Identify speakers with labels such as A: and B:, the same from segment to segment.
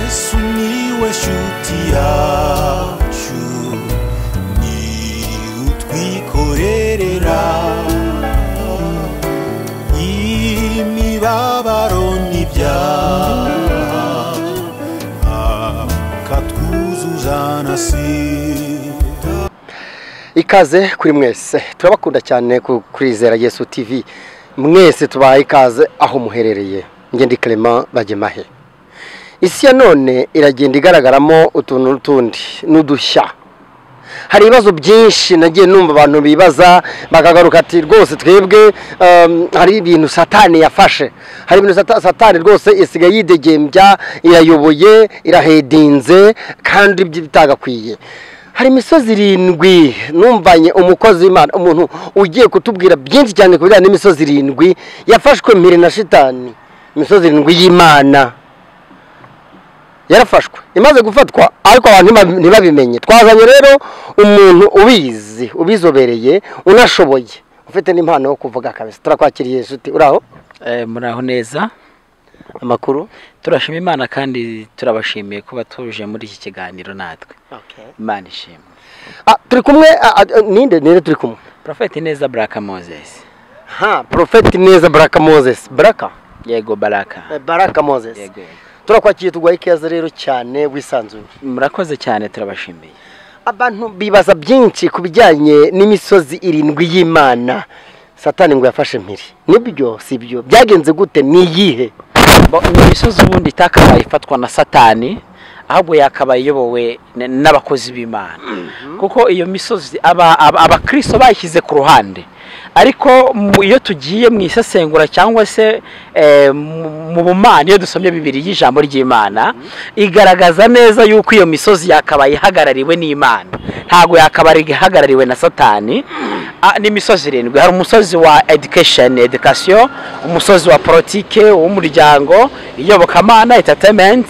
A: sumiłeś utiaciu ni utwikorerera imibabaro n'ibyaha akatwuzuza na sida
B: ikaze kuri mwese turabakunda cyane ku- kurizera yesu tv mwese tubaha ikaze aho muherereye ngende Clement bagemahe isi ya none iragenda igaragaramo utuntu n'utundi n'udushya hari ibibazo byinshi nagiye numva abantu bibaza bakagaruka ati rwose twebwe um, hari ibintu satani yafashe hari ibintu sata- satani rwose isigaye yidegembya irayoboye irahedinze kandi ibyo bitagakwiye hari imisozi irindwi numvanye umukozi w'imana umuntu ugiye kutubwira byinshi cyane ku bijyanye n'imisozi irindwi yafashwe mpiri na shitani imisozi irindwi y'imana yarafashwe imaze gufatwa ariko abantu ntiba- ntibabimenye twazanye rero umuntu ubizi ubizobereye unashoboye ufite n'impano yo kuvuga kabisa turakwakiriye nshuti uraho
C: Eh, muraho neza
B: amakuru
C: turashima imana kandi turabashimiye kuba tuje muri iki kiganiro natwe imana ishimwe
B: Ah, turi kumwe ah, ah, ninde ninde turi kumwe
C: profeti neza baraka moses
B: ha profeti neza baraka moses baraka
C: yego baraka
B: baraka moses
C: yego yego.
B: turakwakiriye tuguha ikaze rero cyane wisanzuye
C: murakoze cyane turabashimiye
B: abantu bibaza byinshi ku bijyanye n'imisozi irindwi y'imana satani ngo yafashe mpiri nibyo si byo byagenze gute ni iyihe
C: Bo- imisozi ubundi itakabaye ifatwa na satani ahubwo yakabaye iyobowe n- n'abakozi b'imana kuko iyo misozi aba- aba- abakristo bayishyize ku ruhande ariko mu- iyo tugiye mu isesengura cyangwa se eh, mu- mu bumana iyo dusomye bibiri y'ijambo ry'imana igaragaza neza yuko iyo misozi yakabaye ihagarariwe n'imana ntabwo yakabaye ihagarariwe na satani Ah, ni imisozi irindwi hari umusozi wa education education umusozi wa politike uw'umuryango iyobokamana entertainment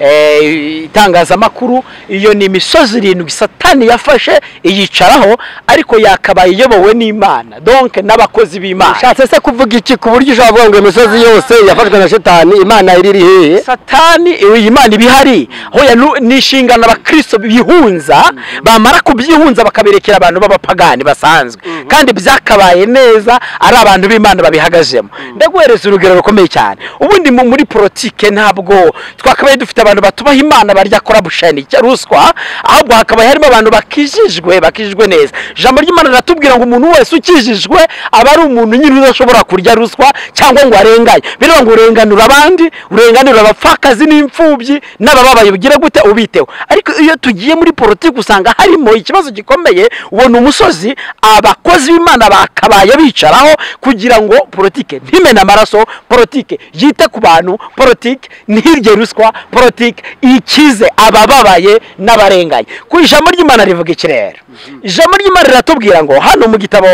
C: eh, itangazamakuru iyo ni imisozi irindwi satani yafashe iyicaraho ariko yakabaye iyobowe n'imana donc n'abakozi b'imana
B: ushatse se kuvuga iki ku buryo ushobora kuvuga ngo imisozi yose yafashwe na shitani imana iri iri hehe
C: satani iyi imana iba ihari hoya nu- ni inshingano abakristo bihunza bamara kubyihunza bakabirekera abantu b'abapagani basanzwe kandi byakabaye neza ari abantu b'imana babihagazemo ndaguhereza urugero rukomeye cyane ubundi mu- muri politike ntabwo twakabaye dufite abantu batubaha imana barya korabusheni ruswa ahubwo hakabaye harimo abantu bakijijwe bakijijwe neza ijambo ry'imana riratubwira ngo umuntu wese ukijijwe aba ari umuntu nyine udashobora kurya ruswa cyangwa ngo arenganye biriya ngo urenganura abandi urenganura abapfakazi n'imfubyi n'abababaye ugira gute ubiteho ariko iyo tugiye muri politiki usanga harimo ikibazo gikomeye ubona umusozi abakozi b'imana bakabaye bicaraho kugira ngo politiki ntimena amaraso politiki yite ku bantu politiki ntirye ruswa politiki ikize abababaye n'abarenganye ku ijambo ry'imana rivuga iki rero ijambo ry'imana riratubwira ngo hano mu gitabo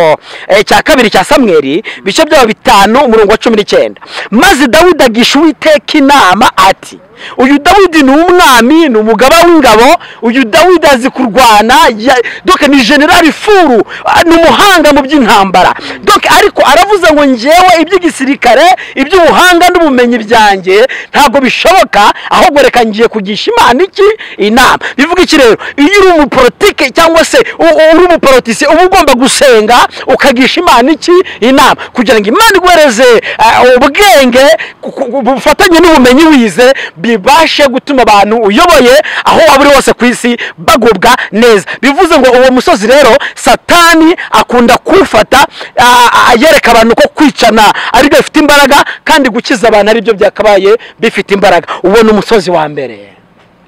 C: eh, cya kabiri cya samweri ibice byabo bitanu umurongo wa cumi n'icyenda maze dawidi agisha uwiteka inama ati uyu dawidi ni umwami ni umugaba w'ingabo uyu dawidi azi kurwana ya- doke ni generali furu ah, ni umuhanga mu by'intambara doke ariko aravuze ngo ngewe iby'igisirikare iby'ubuhanga n'ubumenyi byanjye ntabwo bishoboka ahubwo reka ngiye kugisha imana iki inama bivuga iki rero iyo uri umupolitike cyangwa se u- u- uri umuporotisi uba ugomba gusenga ukagisha imana iki inama kugira ngo imana iguhereze ah, ubwenge ku- ku- bufatanye n'ubumenyi wize bibashe gutuma abantu uyoboye aho waba uri hose ku isi bagubwa neza bivuze ngo uwo musozi rero satani akunda kuwufata ah, ah, yereka abantu ko kwicana aribyo bifite imbaraga kandi gukiza abantu aribyo byakabaye bifite imbaraga ubona umusozi wa mbere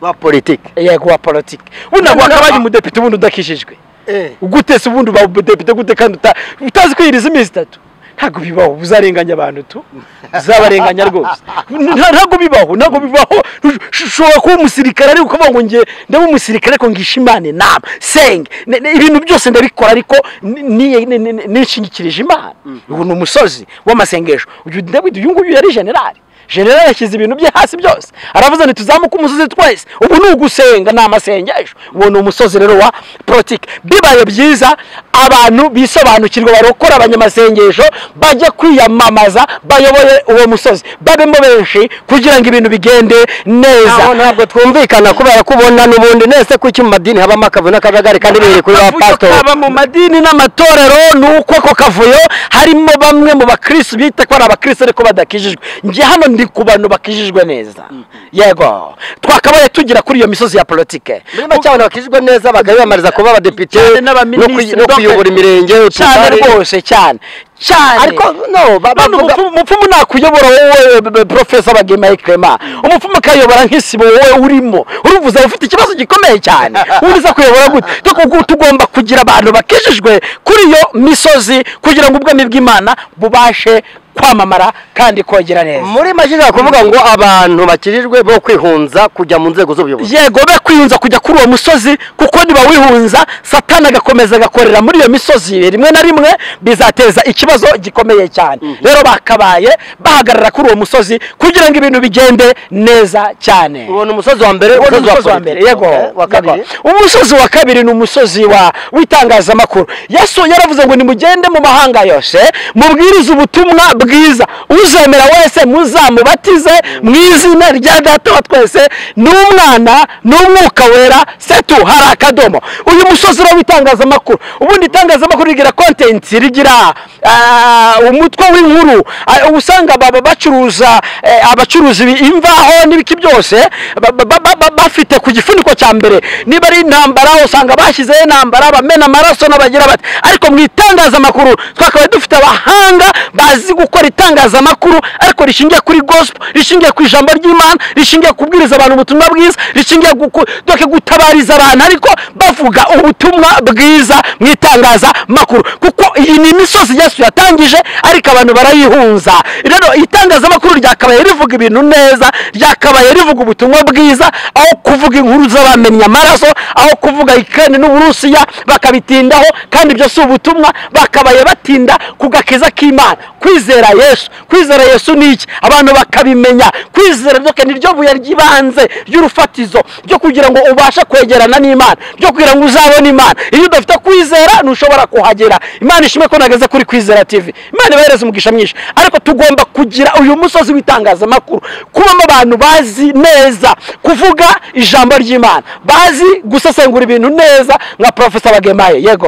B: wa politiki
C: yego wa politiki ubu ntabwo wakabaye umudepite ubundi udakijijwe gute se ubundi uba umudepite gute kandi uta- utazi kwiyiriza iminsi itatu ntabwo bibaho uzarenganya abantu tu uzabarenganya rwose Nta- ntabwo bibaho ntabwo bibaho Ush- ushobora kuba umusirikare ariko ukavuga ngo nge ndaba umusirikare ariko ngisha imana inama senge Ne- ne- ibintu byose ndabikora ariko ni- ni- ni- ni- nishingikirije imana ubu ni umusozi w'amasengesho uyu dawidi uyu nguyu yari generali general yashyize ibintu bye hasi byose aravuze ngo tuzamuke umusozi twese ubu ni ugusenga ni amasengesho uwo ni umusozi rero wa politiki bibaye byiza abantu bisobanukirwa barokora abanyamasengesho bajye kwiyamamaza bayoboye uwo musozi babemo benshi kugira ngo ibintu bigende neza
B: Aho ntabwo twumvikana kubera ko ubona n'ubundi nese kuki mu madini habamo akavuyo n'akajagari kandi biri kuri ba
C: Akavuyo
B: pasitori
C: kaba mu madini n'amatorero ni uko ako kavuyo harimo bamwe mu bakirisi bita ko ari abakirisi ariko badakijijwe njye hano ndi ku bantu bakijijwe neza yego twakabaye tugira kuri iyo misozi ya politike
B: muri make abantu bakijijwe neza bakabiyamamariza kuba abadepite
C: Cyane
B: no
C: n'abaminisitiri,
B: kuy- no kuyobora imirenge
C: cyane
B: utugari
C: rwose cyane cyane
B: ariko no ba-
C: none
B: bavuga
C: umupfumu- umupfumu nakuyobora wowe b- b- profesa bagemaye clement umupfumu akayobora nk'isibo wowe urimo uruvuze ufite ikibazo gikomeye cyane undi uza kuyobora gute Tuko- kuko tugomba kugira abantu bakijijwe kuri iyo misozi kugira ngo ubwami bw'imana bubashe kwamamara kandi kongera neza
B: muri make ushobora kuvuga ngo abantu bakijijwe bo kwihunza kujya mu nzego z'ubuyobozi
C: yego be kwihunza kujya kuri uwo musozi kuko nibawihunza satani agakomeza agakorera muri iyo misozi rimwe na rimwe bizateza ikibazo gikomeye cyane rero bakabaye bahagarara kuri uwo musozi kugira ngo ibintu bigende neza cyane
B: ubona umusozi wa mbere
C: Uwo ni umusozi wa
B: politiki.
C: mbere yego
B: Okay, wa kabiri
C: yego. umusozi wa kabiri ni umusozi wa w'itangazamakuru yesu yaravuze ngo nimugende mu mahanga yose mubwirize ubutumwa bwiza uzemera wese muzamubatize mu izina rya data wa twese n'umwana n'umwuka wera setu hari akadomo uyu musozi rero w'itangazamakuru ubundi itangazamakuru rigira kontenti rigira ah, umutwe w'inkuru ah, usanga baba bacuruza eh, abacuruzi imvaho n'ibiki byose ba- ba- ba- ba- bafite ku gifuniko cya mbere niba ari intambara usanga bashyizeho intambara bamena amaraso n'abagira bati ariko mu itangazamakuru twakabaye dufite abahanga bazi gukora itangazamakuru ariko rishingiye kuri gospel rishingiye ku ijambo ry'imana rishingiye kubwiriza abantu ubutumwa bwiza rishingiye guku- doke gutabariza abantu ariko bavuga ubutumwa bwiza mu itangazamakuru kuko iyi ni imisozi yesu yatangije ariko abantu barayihunza rero itangazamakuru ryakabaye rivuga ibintu neza ryakabaye rivuga ubutumwa bwiza aho kuvuga inkuru z'abamennye amaraso aho kuvuga ikirani n'uburusiya bakabitindaho kandi ibyo si ubutumwa bakabaye batinda ku gakiza k'imana kwizera yesu kwizera yesu ni iki abantu bakabimenya kwizera ryo ni ryo buye ry'ibanze ry'urufatizo ryo kugira ngo ubashe kwegerana n'imana ryo kugira ngo uzabone imana iyo udafite kwizera ntushobora kuhagera imana ishimwe ko nageze kuri kwizera tv imana ibahereza umugisha mwinshi ariko tugomba kugira uyu musozi w'itangazamakuru kubamo abantu bazi neza kuvuga ijambo ry'imana bazi gusesengura ibintu neza nka profesa bagemaye yego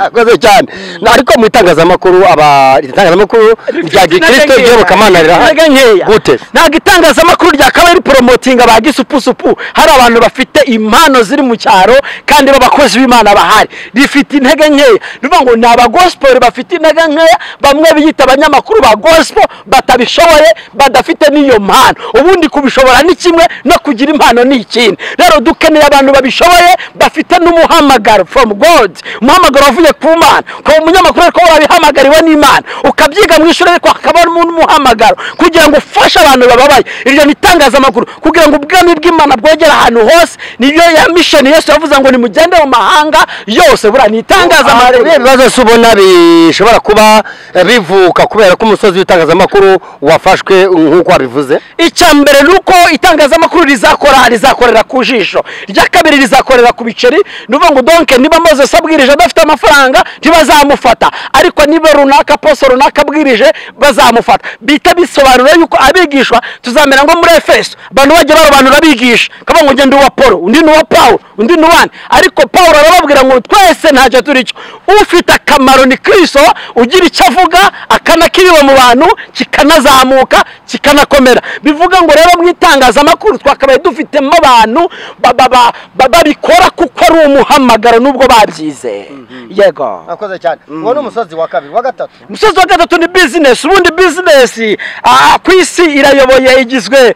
B: akoze cyane ariko mu itangazamakuru aba itangazamakuru rya gikristo ry'urukamana rirahari
C: Intege nkeya.
B: gute
C: ntabwo itangazamakuru ryakabaye riporomotinga ba gisupusupu hari abantu bafite impano ziri mu cyaro kandi b'abakozi b'imana bahari rifite intege nkeya ni ukuvuga ngo ni abagosipori bafite intege nkeya bamwe biyita abanyamakuru ba gosipo batabishoboye badafite n'iyo mpano ubundi kubishobora ni kimwe no kugira impano ni ikindi rero dukeneye abantu babishoboye bafite n'umuhamagaro from god umuhamagaro wavuye ku mana ukaba umunyamakuru ariko warabihamagariwe n'imana ukabyiga mu ishuri ariko hakabamo n'umuhamagaro kugira ngo ufashe abantu bababaye iryo ni itangazamakuru kugira ngo ubwami bw'imana bwogere ahantu hose niyo ya misheni yesu yavuze ngo nimugende mu mahanga yose buriya ni itangazamakuru
B: biriya bibazo si ubona bishobora kuba eh, bivuka kubera ko umusozi w'itangazamakuru wafashwe nk'uko wabivuze
C: icya mbere ni uko itangazamakuru rizakora rizakorera ku jisho irya kabiri rizakorera ku biceri ni ukuvuga ngo donke niba mozesi abwirije adafite amafaranga ntibazamufata ariko niba runaka poso runaka abwirije bazamufata bihita bisobanura yuko abigishwa tuzamera ngo muri efeso abantu bajya barobanura abigisha kavuga ngo ngende uwa paul undi ni uwa paul undi ni uwani ariko paul arababwira ngo twese ntacyo turi cyo ufite akamaro ni kristo ugira icyo avuga akanakiriwe mu bantu kikanazamuka kikanakomera bivuga ngo rero mu itangazamakuru twakabaye dufitemo abantu ba- ba- ba- ba- babikora kuko ari umuhamagaro nubwo babyize yego
B: akoze cyane uwo ni umusozi wa kabiri wa gatatu
C: umusozi wa gatatu ni bizinesi ubundi bizinesi ah, ku isi irayoboye igizwe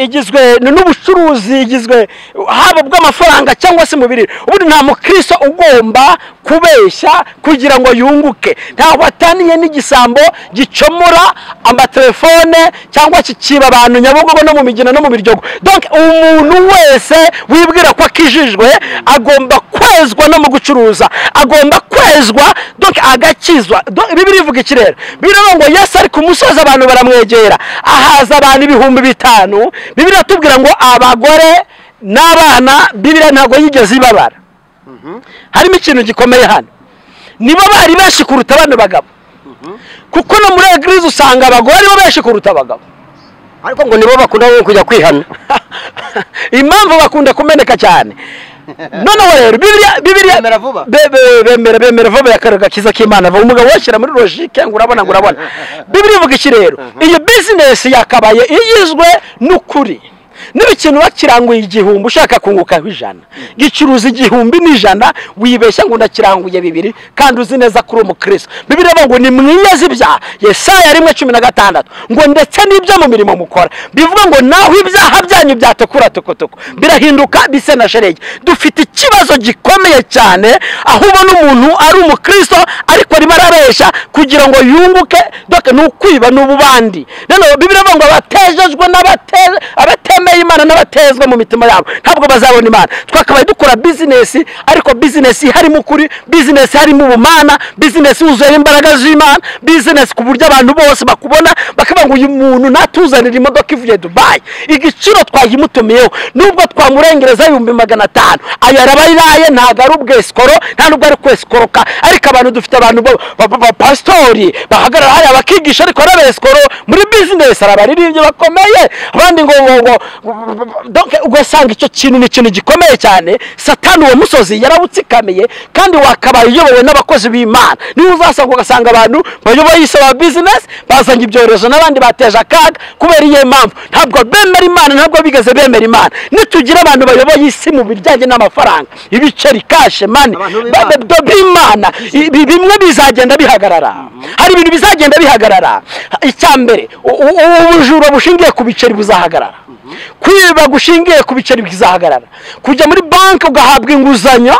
C: igizwe igizwe n'ubucuruzi igizwe haba bw'amafaranga cyangwa se mubiri ubundi nta mukristo ugomba kubeshya kugira ngo yunguke ntaho ataniye n'igisambo gicomora amatelefone cyangwa kikiba abantu nyabugogo no mu migina no mu biryogo donc umuntu wese wibwira ko akijijwe agomba kwezwa no mu gucuruza agomba kwezwa donc agakizwa Donc, bibiri ivuga iki rero birivuga ngo yesu ari ku musozi abantu baramwegera ahaza abantu ibihumbi bitanu bibiri atubwira ngo abagore n'abana bibiri ntabwo yigeze ibabara harimo ikintu gikomeye hano nibo bari benshi kuruta bano bagabo kuko no muri egirize usanga abagore aribo benshi kuruta abagabo
B: ariko ngo nibo bakunda kujya kwihana
C: impamvu bakunda kumeneka cyane noneho rero bibiriya bibiriya
D: Bemera vuba.
C: Be- be- bemera bemera vuba yakarega kiza k'imana vuba umugabo washyira muri logike ngo urabona ngo urabona bibiri ivuga iki rero iyi bizinesi yakabaye igizwe n'ukuri niba ikintu bakiranguye igihumbi ushaka kungukaho ijana gicuruza igihumbi n'ijana wibeshya ngo ndakiranguye bibiri kandi uzi neza kuri umukristo bibiri ivuga ngo ni mwiyeze ibyaha yesaya rimwe cumi na gatandatu ngo ndetse n'ibyo mu mirimo mukora bivuga ngo naho ibyaha byanyu byatukura tukutuku birahinduka bise na sherege dufite ikibazo gikomeye cyane aho ubona umuntu ari umukristo ariko arimo arabeshya kugira ngo yunguke doke ni ukwiba ni ububandi noneho bibiri ngo abatejejwe n'abate- abatemeye imana n'abatezwe mu mitima yabo ntabwo bazabona imana twakabaye dukora bizinesi ariko bizinesi harimo ukuri bizinesi harimo ubumana bizinesi yuzuyeho imbaraga z'imana bizinesi ku buryo abantu bose bakubona bakavuga ngo uyu muntu natuzanira imodoka ivuye dubayi igiciro twayimutumiyeho nubwo twamurengereza ibihumbi magana atanu aya arabayiraye ntabwo ari ubwesikoro nta nubwo ari kwesikoroka ariko abantu dufite abantu ba- ba- ba- bapasitori bahagarara hariya bakigisha ariko ari abesikoro muri bizinesi hari abaririmbyi bakomeye abandi ngo ngo ngo donc ugasanga icyo kintu ni ikintu gikomeye cyane satani uwo musozi yarawutsikamiye kandi wakabaye uyobowe n'abakozi b'imana niba uzasanga ugasanga abantu bayoboye isi ba bizinesi bazanye ibyorezo n'abandi bateje akaga kubera iyo mpamvu ntabwo bemera imana ntabwo bigeze bemera imana nitugira abantu bayoboye isi mu bijyanye n'amafaranga ibiceri kashe mani
D: Abantu b'Imana.
C: Ba- ba- b'imana ibi bimwe bizagenda bihagarara hari ibintu bizagenda bihagarara icya mbere u- u- ubu bujura bushingiye ku biceri buzahagarara kwiba gushingiye ku biceri bizahagarara kujya muri banki ugahabwa inguzanyo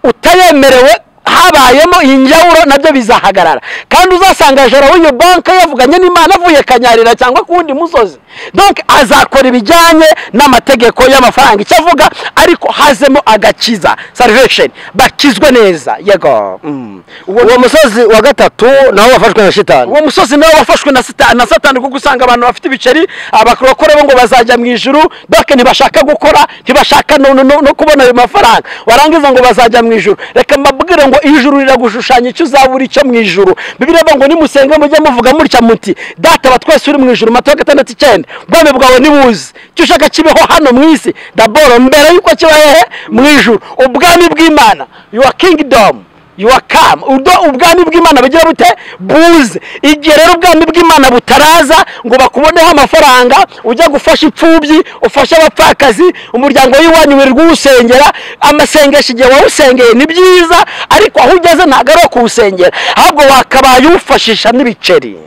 C: utayemerewe habayemo injyawuro nabyo bizahagarara kandi uzasanga joro w'iyo banki yavuganye n'imana avuye kanyarira cyangwa ku wundi musozi donc azakora ibijyanye n'amategeko y'amafaranga icyo avuga ariko hazemo agakiza salvation bakizwe neza yego Mm.
B: uwo musozi wa gatatu nawo wafashwe na shitani
C: uwo musozi nawe wafashwe na sita- na satani kuko usanga abantu bafite ibiceri abakora bo ngo bazajya mu ijuru doke ntibashaka gukora ntibashaka no, no, no, no kubona ayo mafaranga warangiza ngo bazajya mu ijuru reka mbabwire ngo ijuru riragushushanya icyo uzabura icyo mu ijuru bibiliya ivuga ngo nimusenga mujye muvuga mutya muti data wa twese uri mu ijuru matayo gatandatu icyenda ubwami bwawe nibuze icyo ushaka kibeho hano mu isi daboro mbere y'uko kiba hehe mu ijuru ubwami bw'imana yuwa kingidomu yuwa kamu ubwo ubwami bw'imana bugira bute buze igihe rero ubwami bw'imana butaraza ngo bakuboneho amafaranga ujya gufasha imfubyi ufashe abapfakazi umuryango w'iwanyu wari kuwusengera amasengesho igihe wawusengeye ni byiza ariko aho ugeze ntabwo ari uwo kuwusengera ahubwo wakabaye uwufashisha n'ibiceri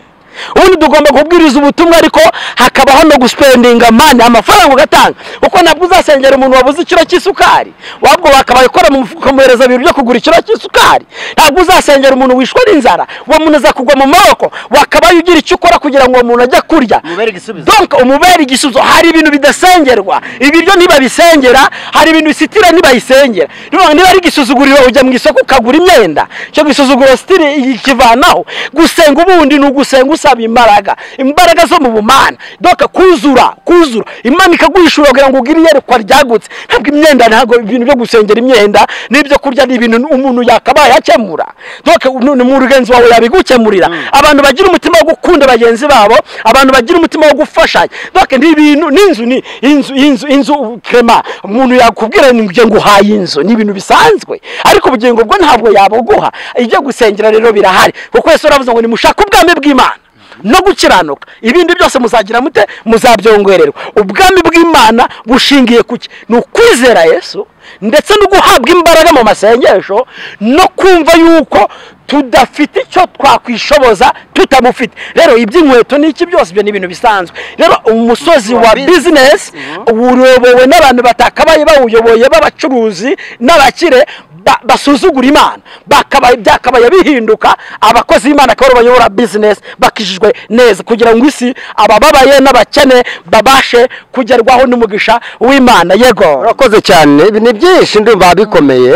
C: ubundi tugomba kubwiriza ubutumwa ariko hakabaho no gusipendinga mani amafaranga ugatanga kuko ntabwo uzasengera umuntu wabuze ikiro cy'isukari wabwo wakabaye ukora mu mufuka ukamuhereza ibintu byo kugura ikiro cy'isukari ntabwo uzasengera umuntu wishwe n'inzara uwo muntu aza kugwa mu maboko wakabaye ugira icyo ukora kugira ngo uwo muntu ajye kurya
D: Umubere igisubizo.
C: donc umubere igisubizo hari ibintu bidasengerwa ibiryo ntibabisengera hari ibintu isitira ntibayisengera niba niba ari igisuzuguriro ujya mu isoko ukagura imyenda icyo gisuzuguro sitiri ikivanaho gusenga ubundi ni ugusenga usaba imbaraga imbaraga zo mu bumana doka kuzura kuzura imana ikaguhishura kugira ngo ugire iyerekwa ryagutse ntabwo imyenda ntabwo ibintu byo gusengera imyenda n'ibyo kurya ni ibintu umuntu yakabaye akemura doka ni mugenzi wawe yabigukemurira abantu bagira umutima wo gukunda bagenzi babo abantu bagira umutima wo gufashanya doka ni ibintu n'inzu ni inzu inzu inzu krema umuntu yakubwira ngo njye nguhaye inzu ni ibintu bisanzwe ariko ubugingo bwo ntabwo yabuguha ibyo gusengera rero birahari kuko yesu aravuze ngo nimushake ubwami bw'imana no gukiranuka ibindi byose muzagira mute muzabyongererwa ubwami bw'imana bushingiye ku ki ni ukwizera yesu ndetse no guhabwa imbaraga mu masengesho no kumva yuko tudafite icyo twakwishoboza tutamufite rero iby'inkweto n'iki byose ibyo ni ibintu bisanzwe rero umusozi wa bizinesi uyobowe n'abantu batakabaye bawuyoboye b'abacuruzi n'abakire ba- basuzugura imana bakabaye byakabaye bihinduka abakozi b'imana akaba aribo bayobora bizinesi bakijijwe neza kugira ngo isi abababaye n'abakene babashe kugerwaho n'umugisha w'imana yego
B: urakoze cyane ibi ni byinshi ndumva bikomeye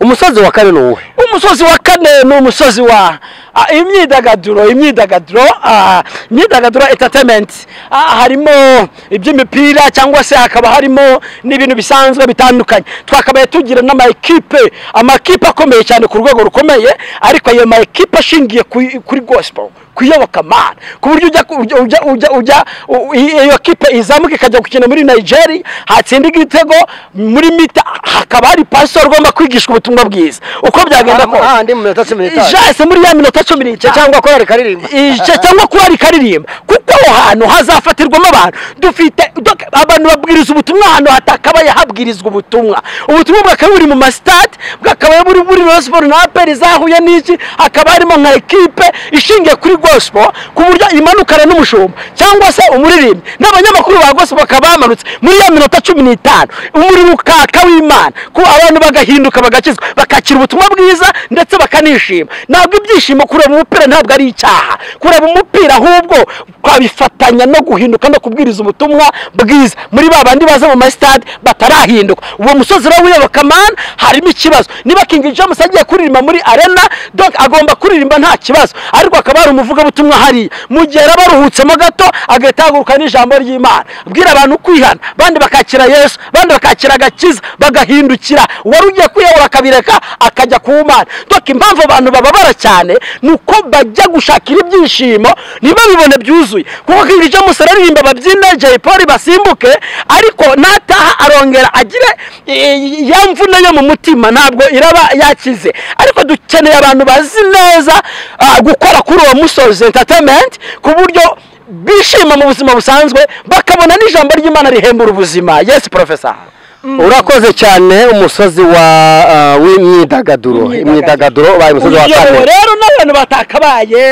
B: umusozi wa kane ni uwe
C: umusozi wa kane ni umusozi wa ah, imyidagaduro imyidagaduro ah, imyidagaduro entertainment Ah, harimo iby'imipira cyangwa se hakaba harimo n'ibintu bisanzwe bitandukanye twakabaye tugira n'amakipe amakipe akomeye cyane ku rwego rukomeye ariko ayo makipe ashingiye ku- kuri gospel kuyobokamana ku buryo ujya ujya ujya ujya ujya u- iyo kipe izamuka ikajya gukina muri nigeria hatsinda igitego muri mita hakaba hari pasitoro ugomba kwigishwa ubutumwa bwiza uko byagenda kose
B: Ah, ndi mu minota cumi n'itanu.
C: ijase muri ya minota cumi n'itanu
B: cyangwa ko yari karirimba
C: ije cyangwa kuba rikaririmba kuko aho hantu hazafatirwamo abantu dufite dok- abantu babwiriza ubutumwa ahantu hatakabaye habwirizwa ubutumwa ubutumwa bwakaba buri mu masitade bwakaba buri muri rosiporo na aperi zahuye n'iki hakaba harimo nka ekipe ishingiye kuri gospel ku buryo imanukana n'umushumba cyangwa se umuririmbyi n'abanyamakuru ba gospel bakaba bamanutse muri ya minota cumi n'itanu umuriro ukaka w'imana ko abantu bagahinduka bagakizwa bakakira ubutumwa bwiza ndetse bakanishima ntabwo ibyishimo kureba umupira ntabwo ari icyaha kureba umupira ahubwo twabifatanya no guhinduka no kubwiriza ubutumwa bwiza muri ba bandi baza mu masitade batarahinduka uwo musozi rero w'iyobokamana harimo ikibazo niba King James agiye kuririmba muri arena donc agomba kuririmba nta kibazo ariko akaba hari umuvugabutumwa hariya mu gihe yaba aruhutsemo gato agahita ahaguruka n'ijambo ry'imana abwira abantu kwihana bandi bakakira yesu bandi bakakira agakiza bagahindukira uwari ugiye kwiyahura akabireka akajya ku mana donc impamvu abantu bababara cyane ni uko bajya gushakira ibyishimo ntibabibone byuzuye kuko King James araririmba babyine Jay Polly basimbuke ariko nataha arongera agire eh, ya mvune yo mu mutima ntabwo iraba yakize ariko dukeneye abantu bazi neza ah, gukora kuri uwo musozi entertainment ku buryo bishima mu buzima busanzwe bakabona n'ijambo ry'imana rihembura ubuzima yes profesa
B: urakoze cyane umusozi wa ah, w'imyidagaduro
C: Imyidagaduro.
B: imyidagaduro ubaye umusozi wa
C: uyobowe
B: kane
C: rero n'abantu batakabaye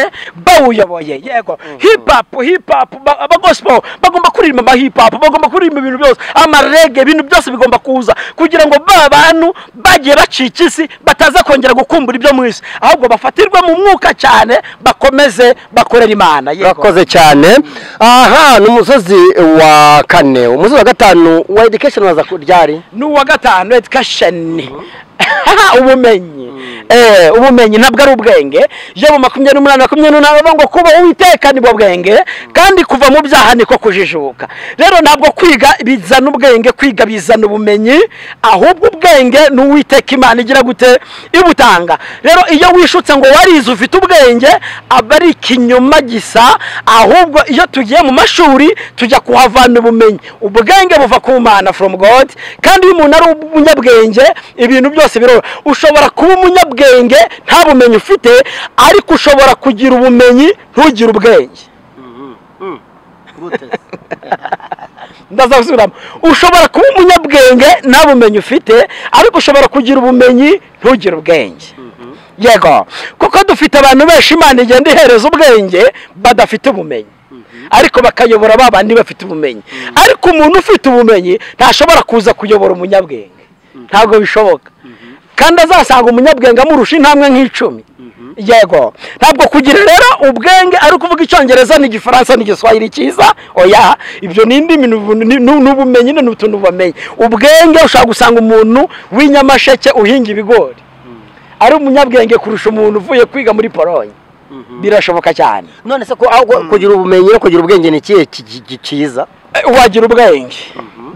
C: bawuyoboye yego hip hop hip hop ba- abagosipo bagomba kuririmba ama hip hop bagomba kuririmba ibintu byose amarege ibintu byose bigomba kuza kugira ngo ba bantu bagiye bacika isi bataza kongera gukumbura ibyo mu isi ahubwo bafatirwe mu mwuka cyane bakomeze bakorere imana yego
B: urakoze cyane aha ni umusozi wa kane umusozi wa gatanu wa education waza ku- ryari
C: n'uwa gatanu education ubumenyi Eh, ubumenyi ntabwo ari ubwenge yewe makumyabiri n'umunani makumyabiri n'umunani bavuga ngo kuba uwiteka nibwo bwenge kandi kuva mu byaha niko kujijuka rero ntabwo kwiga bizana ubwenge kwiga bizana ubumenyi ahubwo ubwenge ni uwiteka imana igira gute ibutanga rero iyo wishutse ngo warize ufite ubwenge aba ari ikinyoma gisa ahubwo iyo tugiye mu mashuri tujya kuhavana ubumenyi ubwenge buva ku mana from god kandi iyo umuntu ari umunyabwenge ibintu byose biroroha ushobora kuba umunyabwenge nta bumenyi ufite ariko ushobora kugira ubumenyi ntugire ubwenge ndazasubiramo ushobora kuba umunyabwenge nta bumenyi ufite ariko ushobora kugira ubumenyi ntugire ubwenge yego kuko dufite abantu benshi imana igenda ihereza ubwenge badafite ubumenyi ariko bakayobora ba bandi bafite ubumenyi ariko umuntu ufite ubumenyi ntashobora kuza kuyobora umunyabwenge ntabwo bishoboka kandi azasanga umunyabwenge amurusha intambwe nk'icumi yego ntabwo kugira rero ubwenge ari ukuvuga icyongereza n'igifaransa n'igiswahili cyiza oya ibyo ni indimi ni ubu- ni- ni- ni ubumenyi ni utuntu bamenye ubwenge ushobora gusanga umuntu w'inyamasheke uhinga ibigori ari umunyabwenge kurusha umuntu uvuye kwiga muri polonye birashoboka cyane
B: none se ko aho ku- kugira ubumenyi no kugira ubwenge ni ikihe ki- ki- ki- cyiza
C: Eh, wagira ubwenge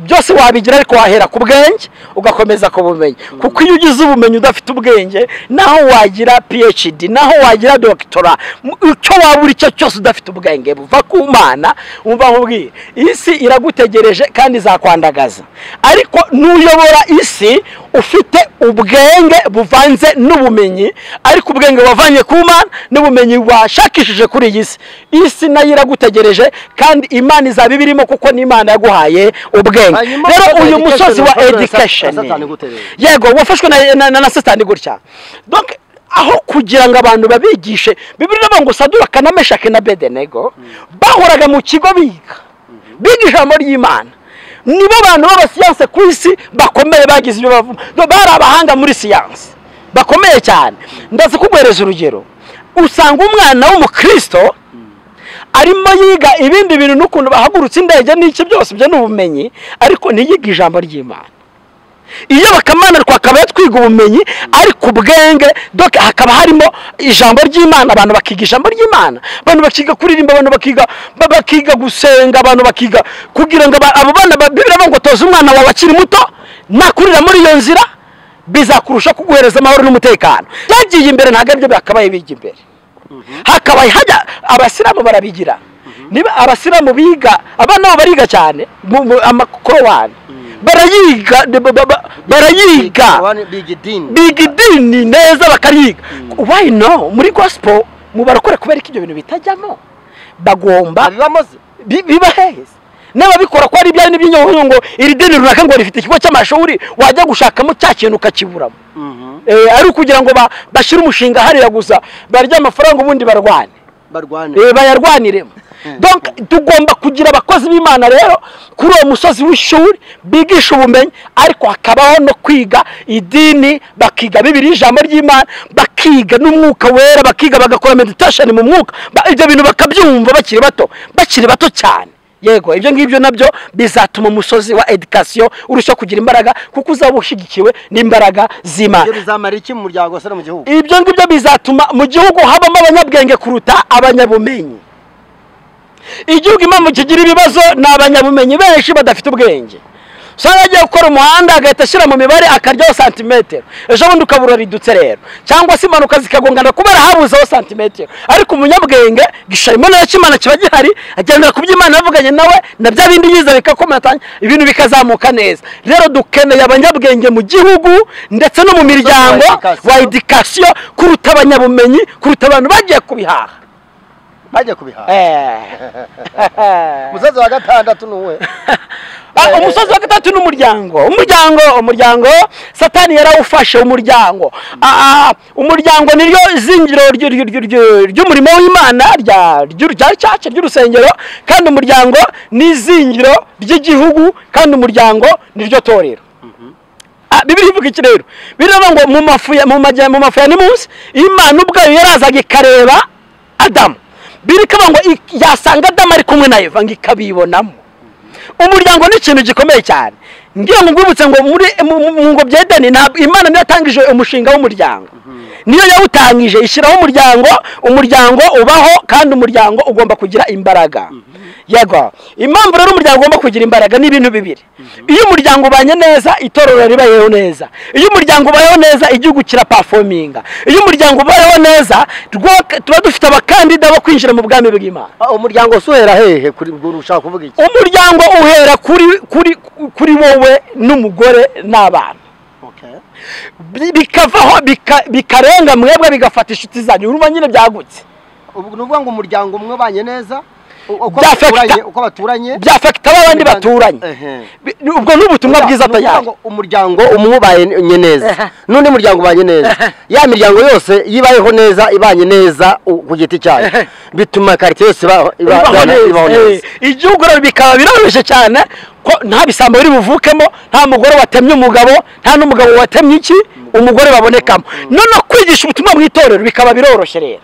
C: byose wabigira ariko wahera ku bwenge ugakomeza ku bumenyi kuko iyo ugize ubumenyi udafite ubwenge naho wagira phd naho wagira doctora mu- icyo waba uri cyo cyose udafite ubwenge buva ku mana wumva nkubwire isi iragutegereje kandi izakwandagaza ariko n'uyobora isi ufite ubwenge buvanze n'ubumenyi ariko ubwenge wavanye ku mana n'ubumenyi washakishije kuri iyi si isi nayo iragutegereje kandi imana izaba ibirimo kuko n'imana yaguhaye ubwenge
B: Hanyuma
C: rero
B: usoza
C: uyu
B: education,
C: musozi wa
B: usoza
C: education
B: satani gute rero?
C: yego wafashwe na, na, na, na satani gutya donc aho kugira ngo abantu babigishe bibiri n'abantu ngo saduraka na meshake na bedenego bahoraga mu kigo biga biga ijambo ry'imana nibo bantu b'abasiyanse ku isi bakomeye bagize ibyo bavuma No, bari abahanga muri siyanse bakomeye cyane ndaza kuguhereza urugero usanga umwana w'umukristo arimo yiga ibindi bintu n'ukuntu bahagurutse indege n'iki byose ibyo ni ubumenyi ariko ntiyiga ijambo ry'imana iyo bakamana twakaba twiga ubumenyi ariko ubwenge doke hakaba harimo ijambo ry'imana abantu bakiga ijambo ry'imana abantu bakiga kuririmba abantu bakiga ba- bakiga gusenga abantu bakiga kugira ngo aba- abo bana ba- bibiri bavuga ngo toza umwana wawe akiri muto nakurira muri iyo nzira bizakurusha kuguhereza amahoro n'umutekano byagiye imbere ntabwo aribyo byakabaye bijya imbere hakabaye hajya abasilamu barabigira niba abasilamu biga abana babo bariga cyane mu- mu- amakorowani barayiga ba- ba- ba- barayiga
B: biga idini
C: biga idini neza bakariga why no muri gospel mu barakora kubera ko ibyo bintu bitajyamo bagomba
B: babibamo se
C: bi- biba heza n'ababikora ko ari ibyari n'iby'inyungu ngo iri dini runaka ngo rifite ikigo cy'amashuri wajya gushakamo cya kintu ukakiburamo Eh, ari ukugira ngo ba- bashyire umushinga hariya gusa barya amafaranga ubundi barwane
B: barwane
C: Eh, bayarwaniremo Donc, tugomba kugira abakozi b'imana rero kuri uwo musozi w'ishuri bigisha ubumenyi ariko hakabaho no kwiga idini bakiga bibiri ijambo ry'imana bakiga n'umwuka wera bakiga bagakora meditation mu mwuka Ba- ibyo bintu bakabyumva bakiri bato bakiri bato cyane yego ibyo ngibyo nabyo bizatuma umusozi wa education urushaho kugira imbaraga kuko uzaba ushyigikiwe n'imbaraga z'imana
B: ibyo bizamara iki mu muryango se no mu gihugu
C: ibyo ngibyo bizatuma mu gihugu habamo abanyabwenge kuruta abanyabumenyi igihugu impamvu kigira ibibazo ni abanyabumenyi benshi badafite ubwenge usanga agiye gukora umuhanda agahita ashyira mu mibare akaryaho santimetero ejo bundi ukabura ridutse rero cyangwa se impanuka zikagongana kubera habuzeho santimetero ariko umunyabwenge gishara imbonera cy'imana kiba gihari agendera ku by'imana yavuganye nawe na bya bindi yize bikakomatanya ibintu bikazamuka neza rero dukeneye abanyabwenge mu gihugu ndetse no mu miryango
B: education.
C: wa edikasiyo kuruta abanyabumenyi kuruta abantu bagiye kubihaha
B: bajya kubihaha
C: Eh.
B: umusozi wa gatandatu ni uwe
C: Ah, umusozi wa gatatu ni umuryango umuryango umuryango satani yarawufashe umuryango Ah, ah, umuryango niryo zingiro ry- ry- ry- ry- ry'umurimo w'imana rya ryu- rya caca ry'urusengero kandi umuryango ni izingiro ry'igihugu kandi umuryango niryo torero Ah, bibiri ivuga iki rero biravuga ngo mu mafu ya mu majya mu mafu ya ni munsi imana ubwayo yarazaga ikareba adamu biri ikavuga ngo ik- yasanga adamu ari kumwe na eva ngo ikabibonamo umuryango ni ikintu gikomeye cyane ngiye ngo ngwibutse ngo muri mu- mu- mu ngobyi ya edeni ntabwo imana niyo yatangije umushinga w'umuryango niyo yawutangije ishyiraho umuryango umuryango ubaho kandi umuryango ugomba kugira imbaraga yego impamvu rero umuryango ugomba kugira imbaraga ni ibintu bibiri iyo umuryango ubanye neza itorero ribayeho neza iyo umuryango ubayeho neza igihugu kirapafominga iyo umuryango ubayeho neza rwo- tuba dufite abakandida bo kwinjira mu bwami bw'imana
B: Ah, umuryango se uhera hehe kuri ngo ushaka kuvuga iki
C: umuryango uhera kuri kuri kuri wowe n'umugore n'abana
B: okay
C: Bi- bikavaho bika- bikarenga mwebwe bigafata inshuti zanyu urumva nyine byagutse
B: ubu ni ukuvuga ngo umuryango umwe ubanye neza u- uko
C: Byafata-
B: baturanye- uko baturanye
C: byafekita abandi
B: Imiryango-
C: baturanye
B: Ehe.
C: Bi- ubwo ni ubutumwa bwiza
B: Ni ukuvuga
C: atayari
B: ngo umuryango umwe ubanye neza n'undi muryango ubanye neza ya miryango yose yibayeho neza ibanye neza u- ku giti cyayo bituma karitsiye yose iba- iba- iba- ibaho neza
C: igihugu rero bikaba birababaje cyane ko nta bisambo biri buvukemo nta mugore watemye umugabo nta n'umugabo watemye iki umugore babonekamo noneho kwigisha ubutumwa mu itorero bikaba biroroshye rero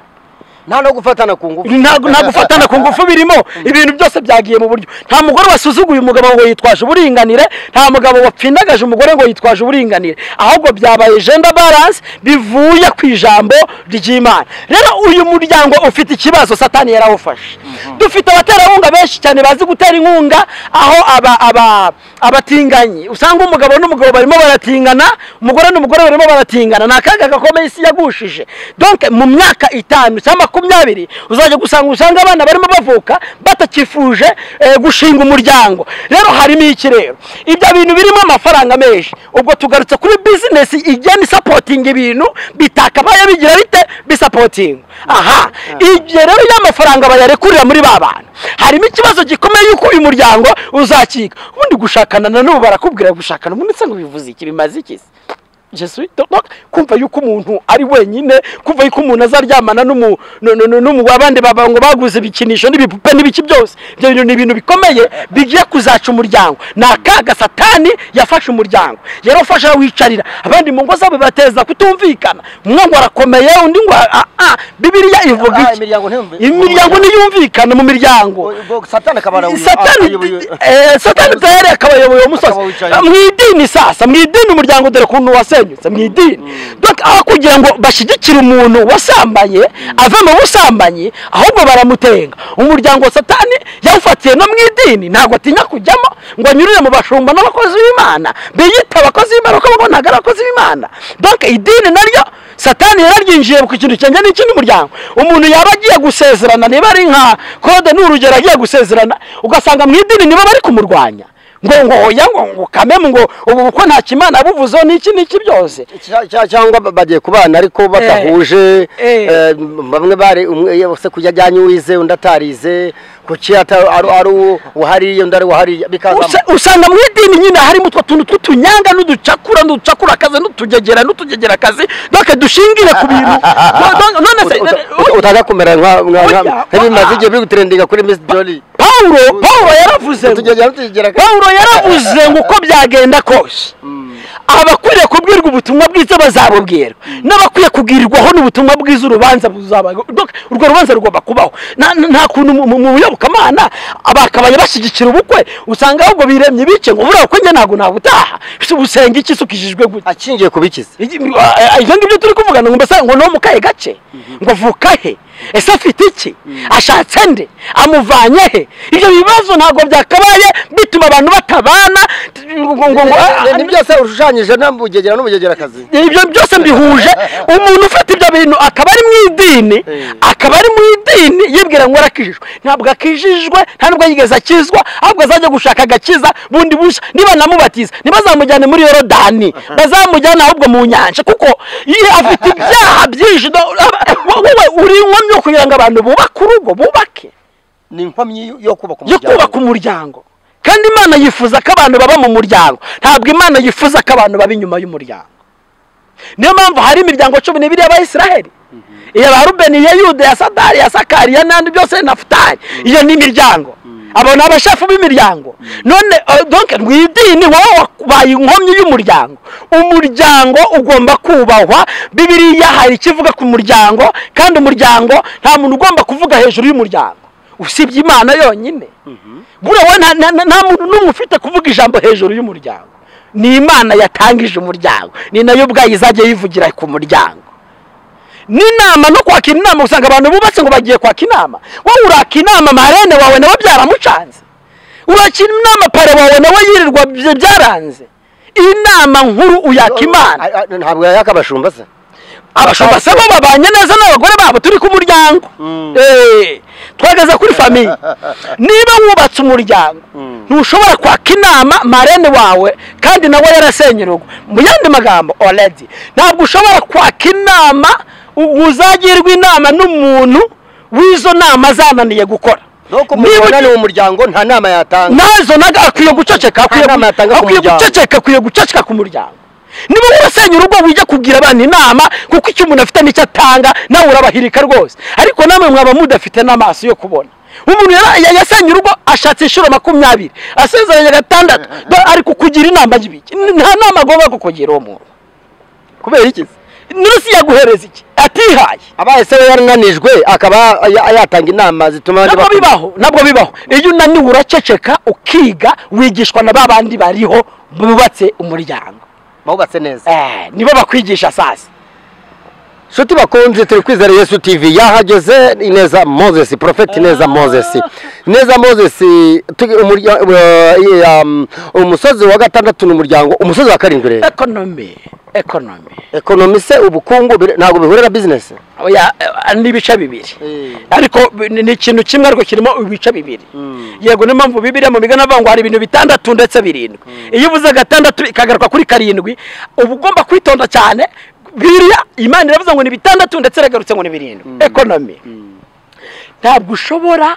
B: nta no gufatana ku ngufu
C: ntabwo nta gufatana ku ngufu birimo ibintu byose byagiye mu buryo nta mugore wasuzuguye umugabo ngo yitwaje uburinganire nta mugabo wapfindagaje umugore ngo yitwaje uburinganire ahubwo byabaye gender balance bivuye ku ijambo ry'imana rero uyu muryango ufite ikibazo satani yarawufashe dufite abaterankunga benshi cyane bazi gutera inkunga aho aba aba abatinganyi usanga umugabo n'umugabo barimo baratingana umugore n'umugore barimo baratingana ni akaga gakomeye isi yagushije donc mu myaka itanu cyangwa makumyabiri uzajya gusanga usanga abana barimo bavuka batakifuje eh, gushinga umuryango rero harimo iki rero ibyo bintu birimo amafaranga menshi ubwo tugarutse kuri bizinesi igenda isapotinga ibintu bitakabaye bigira bite bisapotinga aha ibyo rero y'amafaranga bayarekurira muri ba bantu harimo ikibazo gikomeye yuko uyu muryango uzakika ubundi gushakana na n'ubu barakubwira gushakana umuntu se ngo bivuze iki bimaze iki se jesuito kumva yuko umuntu ari wenyine kumva yuko umuntu azaryamana n'umu nu- nu- nu- n'umu abandi baba ngo baguze ibikinisho n'ibipupe n'ibiki byose ibyo bintu ni ibintu bikomeye bigiye kuzaca umuryango ni akaga satani yafashe umuryango yarafashe arawicarira abandi mu ngo zabo bateza kutumvikana umwe ngo arakomeye undi ngo a- a- bibiriya ivuga
D: Ah,
C: iki
D: imiryango ntiyumvi-
C: imiryango ntiyumvikana mu miryango
D: ubwo satani akaba arabuye-
C: satani
D: arabuyoboye-
C: eh, satani tayari akaba ayoboye umusozi
D: Akaba awicaye.
C: mu idini sasa mu idini umuryango dore ukuntu wasenyutse mu idini Donc, aho kugira ngo bashyigikire umuntu wasambaye ave mu busambanyi ahubwo baramutenga umuryango wa satani yawufatiye no mu idini ntabwo atinya kujyamo ngo anyurire mu bashumba n'abakozi b'imana biyita abakozi b'imana kuko ngo ntabwo ari abakozi b'imana donc idini naryo satani yararyinjiye ku kintu cyangwa n'iki n'umuryango umuntu yaba agiye gusezerana niba ari nka kode ni urugero agiye gusezerana ugasanga mu idini nibo bari kumurwanya ngo ngo oya ngo ngo kamemu ngo ubu bukwe nta kimana buvuzeho n'iki n'iki byose
B: Cya- cya- cyangwa ba- bagiye kubana ariko badahuje
C: eh.
B: eh, bamwe bari umwe yose kujya ajyanye uwize undi atarize kuki ata- ari ari uwo- uhariye undi ari uhariye bikazamo
C: Usa- usanga mu idini nyine harimo utwo tuntu tw'utunyanga n'uducakura n'uducakura akazi n'utugegera n'utugegera akazi doke dushingire ku bintu No- no- none se
B: utaza kumera nka- nka- nka-
C: Oya,
B: nk'ibimaze
C: oya.
B: igihe biri gutrendinga kuri miss jolly
C: pawulo pawulo yaravuze ngo-
B: Tugegera tugegera ka-
C: pawulo yaravuze ngo uko byagenda kose abakwiriye kubwirwa ubutumwa bwiza bazabubwirwa n'abakwiye kugirirwaho n'ubutumwa bwiza urubanza buzaba Donc, urwo rubanza rugomba kubaho Na- na- nta kuntu mu- mu mu buyobokamana abakabaye bashyigikira ubukwe usanga ahubwo biremye bice ngo buriya bukwe njye ntabwo nabutaha Ese ubusenga iki se ukijijwe gutya
B: akingiye kubikiza
C: Iki- a- a- ibyo ngibyo turi kuvugana ngo mbese ngo ni mukahe gace ngo vuka he ese afite iki ashatse nde amuvanye he ibyo bibazo ntabwo byakabaye bituma abantu batabana t- ngo- ngo- ngo- a-
B: ni byose ushushanyije n'ubugegera n'ubugegerakazi
C: ibyo byose mbihuje umuntu ufite ibyo bintu akaba ari mu idini akaba ari mu idini yibwira ngo arakijijwe ntabwo akijijwe nta nubwo yigeze akizwa ahubwo azajya gushaka agakiza bundi bushya niba namubatiza ntibazamujyane muri yorodani bazamujyane ahubwo mu nyanja kuko iyo afite ibyaha byinshi do- wowe uri inkomyi yo kugira ngo abantu bubake urugo bubake
D: ni inkomyi yo kubaka
C: yo kubaka umuryango kandi imana yifuza ko abantu baba mu muryango ntabwo imana yifuza ko abantu baba inyuma y'umuryango niyo mpamvu hari imiryango cumi n'ibiri y'abayisiraheli iya ba rubeni iya yuda iya sadari iya sakari iya n'andi byose na futari iyo ni imiryango abo ni abashefu b'imiryango none eh, donc mu idini wowe wabaye inkomyi y'umuryango umuryango ugomba kubahwa bibiriya hari ikivuga ku muryango kandi umuryango nta muntu ugomba kuvuga hejuru y'umuryango usibye imana yonyine buriya wowe nta- nta- nta muntu n'umwe ufite kuvuga ijambo hejuru y'umuryango ni imana yatangije umuryango ni nayo ubwayo izajya yivugira ku muryango n'inama no kwakira inama usanga abantu bubatse ngo bagiye kwaka inama wowe uraka inama marene wawe nawe byaramucanze urakira inama pare wawe nawe yirirwa bye- byaranze inama nkuru uyaka imana
B: A- a- ntabwo yakabashumba se
C: abashumba se bo babanye neza n'abagore babo turi ku muryango Eh, twageze kuri famiye niba wubatse umuryango ntushobora kwaka inama marene wawe kandi nawe yarasenye urugo mu yandi magambo already ntabwo ushobora kwaka inama u- uzagirwa inama n'umuntu w'izo nama zananiye gukora
B: nuko
C: Niba
B: umuntu
C: ugi-
B: wananiwe umuryango nta nama yatanga
C: nazo naga akwiye guceceka akwiye
B: Nta nama yatanga ku
C: akwiye
B: muryango.
C: guceceka akwiye guceceka ku muryango niba urasenya urugo wijya kugira abana inama kuko icyo umuntu afite nicyo atanga nawe urabahirika rwose ariko namwe mwaba mudafite n'amaso yo kubona umuntu yara- ya- yasenye urugo ashatse inshuro makumyabiri asezeranye gatandatu ba- ari kukugira inama y'ibiki nta nama agomba kukugira uwo muntu
B: kubera iki se
C: n'urusi yaguhereza iki atihaye
B: abaye se we yarananijwe akaba ya- yatanga inama zituma abandi
C: ntabwo
B: bakunda.
C: bibaho ntabwo bibaho iyo unaniwe uraceceka ukiga wigishwa na ba bandi bariho bubatse umuryango
B: bawubatse neza
C: Eh, nibo bakwigisha sasa
B: nshuti bakunze turi kwizera yesu tv yahageze ineza moses profeti ineza moses ineza moses tugi- umurya- eh, um, umusozi wa gatandatu ni umuryango umusozi wa karindwi rero
C: ekonomi ekonomi
B: ekonomi se ubukungu bire- ntabwo bihurira bizinesi
C: oya eh, ni ibice bibiri ariko bi- ni ni ikintu kimwe ariko kirimo ibice bibiri yego niyo mpamvu bibiriya mu migani avuga ngo hari ibintu bitandatu ndetse birindwi iyo uvuze gatandatu ikagaruka kuri karindwi uba ugomba kwitonda cyane biriya imana iravuze ngo ni bitandatu ndetse iragarutse ngo ni birindwi ekonomi ntabwo ushobora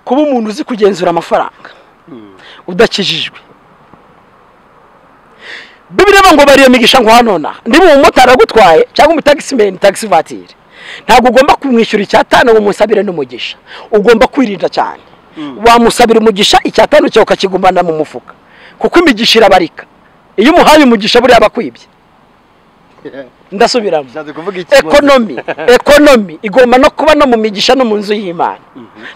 C: kuba umuntu uzi kugenzura amafaranga udakijijwe bibiri ngo bariyo migisha ngo hanona niba umumotari agutwaye cyangwa umutagisimeni tagisi vatire ntabwo ugomba kumwishyura icyatanu ngo umusabire n'umugisha ugomba kwirinda cyane wamusabira umugisha icyatanu cyawe ukakigumana mu mufuka kuko imigisha irabarika iyo umuhaye umugisha buriya abakwibye ndasubiramo
D: Ushatse kuvuga iki?
C: ekonomi ekonomi igomba no kuba no mu migisha no mu nzu y'imana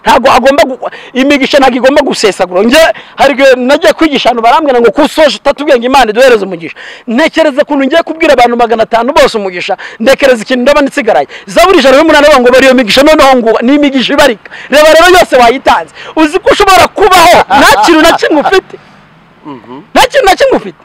C: ntabwo agomba gu- imigisha ntabwo igomba gusesagura njye hari igihe nagiye kwigisha abantu barambwira ngo kusoje utatubwenge imana iduhereze umugisha ntekereza ukuntu ngiye kubwira abantu magana atanu bose umugisha ntekereza ikintu ndaba nitsigaraye zaburi ijana n'umunani bavuga ngo bari iyo migisha noneho ngo ni imigisha ibarika reba rero yose wayitanze uzi ko ushobora kubaho nta kintu na kimwe ufite nta kintu na kimwe ufite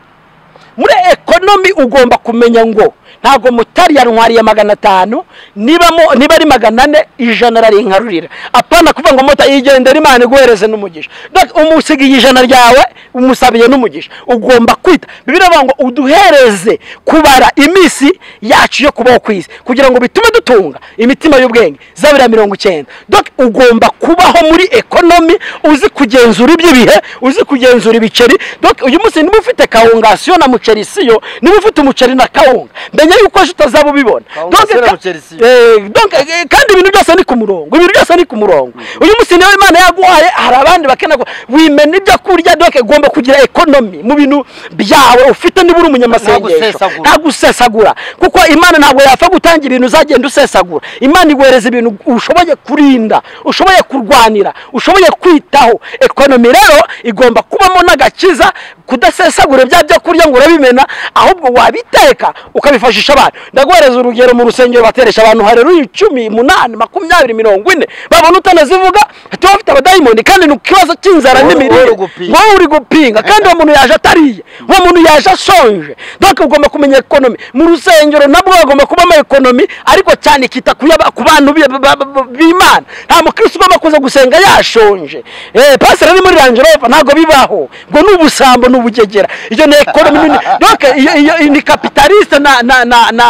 C: muri ekonomi ugomba kumenya ngo ntabwo mutari yantwariye magana atanu niba mo- niba ari magana ane ijana ararinkarurira apana kuvuga ngo motari igendera imana iguhereze n'umugisha Donc, umusigiye ijana ryawe umusabiye n'umugisha ugomba kwita biravuga ngo uduhereze kubara iminsi yacu yo kubaho ku isi kugira ngo bitume dutunga imitima y'ubwenge zabira mirongo icyenda Donc, ugomba kubaho muri ekonomi uzi kugenzura iby'ibihe uzi kugenzura ibiceri Donc, uyu munsi niba ufite kawungasiyo na muceri siyo niba ufite umuceri na kawunga menya yuko ejo utazaba ubibona
D: Kawungasiyo
C: Donc,
D: na
C: ka-
D: muceri siyo.
C: Eh, donc, eh, kandi ibintu byose ni ku murongo ibintu byose ni ku murongo uyu munsi niyo imana yaguhaye hari abandi bakena ko wimena ibyo kurya doke ugomba kugira ekonomi mu bintu byawe ufite niba uri umunyamasengesho
D: gusesagura.
C: ntabwo usesagura kuko imana ntabwo yapfa gutangira ibintu uzagenda usesagura imana iguhereza ibintu ushoboye kurinda ushoboye kurwanira ushoboye kwitaho ekonomi rero igomba kubamo n'agakiza kudasesagura bya byo kurya ngo urabimena ahubwo wabiteka ukabifashisha abantu ndaguhereza urugero mu rusengero bateresha abantu hareruye icumi umunani makumyabiri mirongo ine babona utanazivuga tuba bafite abadayimoni kandi ni ikibazo cy'inzara
D: Wowe- wowe
C: n'imirire
D: uri gupinga.
C: wowe uri gupinga kandi uwo muntu yaje atariye uwo muntu yaje ashonje donc ugomba kumenya ekonomi mu rusengero nabwo hagomba kubamo ekonomi ariko cyane kita ku yaba- ku bantu bi- ba- ba- ba- b'imana nta mukristo ugomba kuza gusenga yashonje eh pastor ari muri langerofa ntabwo bibaho ngo ni ubusambo ni ubugegera iyo ni ekonomi nini donc iyo iyo ni capitaliste na na na na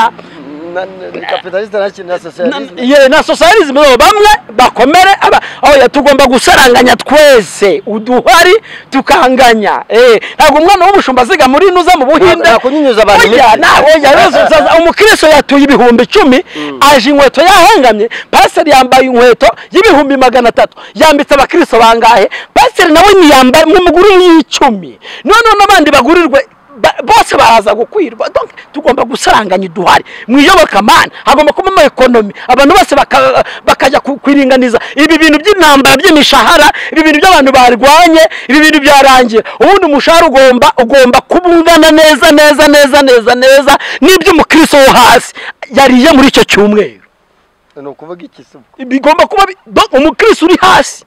D: kapitalisite ntakindi na sosiyalisite
C: ye na socialism yo bamwe bakomere aba oya tugomba gusaranganya twese uduhari tukanganya eh ntabwo umwana w'umushumba aziga muri nuza mu buhinde
D: Ntabwo kunyunyuza abantu
C: oya
D: imitsi.
C: na oya rero sasa umukristo yatuye ibihumbi icumi aje inkweto yahengamye pastor yambaye inkweto y'ibihumbi magana atatu yambitse abakristo bangahe pastor nawe ntiyambaye mu muguru y'icumi none n'abandi bagurirwe ba- bose baraza gukwirwa donc tugomba gusaranganya uduhari mu iyobokamana hagomba kubamo ekonomi abantu bose baka- bakajya ku- kwiringaniza ibi bintu by'intambara by'imishahara ibi bintu by'abantu barwanye ibi bintu byarangira ubundi umushahara ugomba ugomba kuba ungana neza neza neza neza neza n'iby'umukristo wo hasi yariye muri icyo cyumweru
D: ni ukuvuga iki se ubwo
C: bigomba kuba bi- do- umukristo uri hasi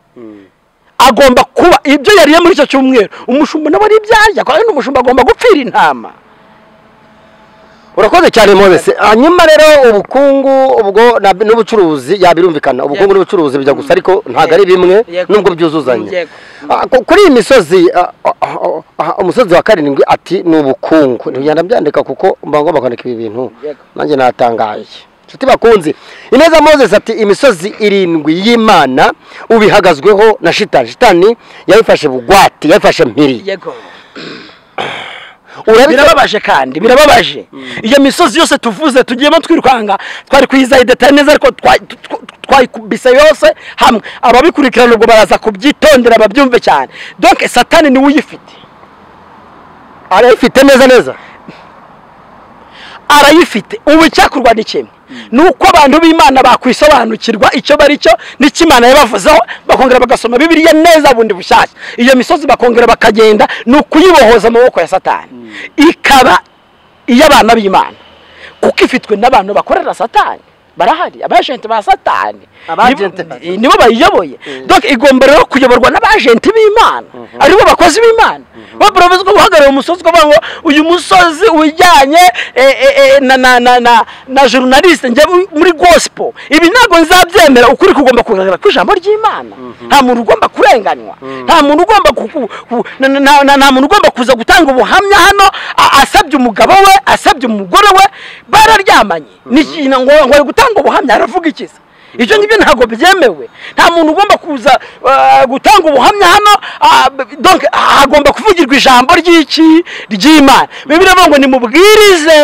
C: agomba kuba ibyo yariye muri icyo cyumweru umushumba nawe ari ibyarya kandi n'umushumba agomba gupfira intama
B: urakoze cyane moses hanyuma rero ubukungu ubwo na- n'ubucuruzi yabirumvikana ubukungu n'ubucuruzi bijya gusa ariko ntabwo ari bimwe
C: Yego.
B: nubwo byuzuzanye
C: Yego.
B: Ah, ku- kuri iyi misozi ah, ah, ah, ah, umusozi wa karindwi ati ni ubukungu ntugenda byandika kuko mba ngomba kwandika ibi bintu
C: Yego.
B: nanjye natangaye inshuti bakunze ineza moses ati imisozi irindwi y'imana ubihagazweho na shitani shitani yayifashe bugwate yayifashe mpiri
C: yego
B: urabitse
C: birababaje kandi birababaje iyo misozi yose tuvuze tugiyemo twirukanga twari kuyizaho idetaye neza ariko twa- tw- tw- twayikubise yose hamwe ababikurikirana ubwo baraza kubyitondera babyumve cyane donc satani niwe uyifite
B: arayifite neza neza
C: arayifite ubu icyakorwa ni kimwe ni uko abantu b'imana bakwisobanukirwa icyo bari cyo n'icyo imana yabavuzeho bakongera bagasoma bibiliya neza bundi bushyashya iyo misozi bakongera bakagenda ni ukuyibohoza amaboko ya satani ikaba iy'abana b'imana kuko ifitwe n'abantu bakorera satani barahari abajenti ba satani
D: Abajenti ba
C: nibo-
D: Satani.
C: nibo bayiyoboye donc igomba rero kuyoborwa n'abajenti b'imana aribo bakozi b'imana bo barabuzwa guhagarara umusozi ukavuga ngo uyu musozi ujyanye eh, eh, eh, na na na na na journaliste njye mu- muri gospel ibi ntabwo nzabyemera ukuri kugomba kugaragara ku ijambo ry'imana nta muntu ugomba kurenganywa nta muntu ugomba ku- ku- ku- na- na- na- na- nta muntu ugomba kuza gutanga ubuhamya hano a- asabye umugabo we asabye umugore we bararyamanye ni ikintu ngo ngo ari gutanga ubuhamya aravuga ikiza ibyo ngibyo ntabwo byemewe nta muntu ugomba kuza ah, gutanga ubuhamya hano ah, b- donc hagomba kuvugirwa ijambo ry'iki ry'imana bibiliya ivuga ngo nimubwirize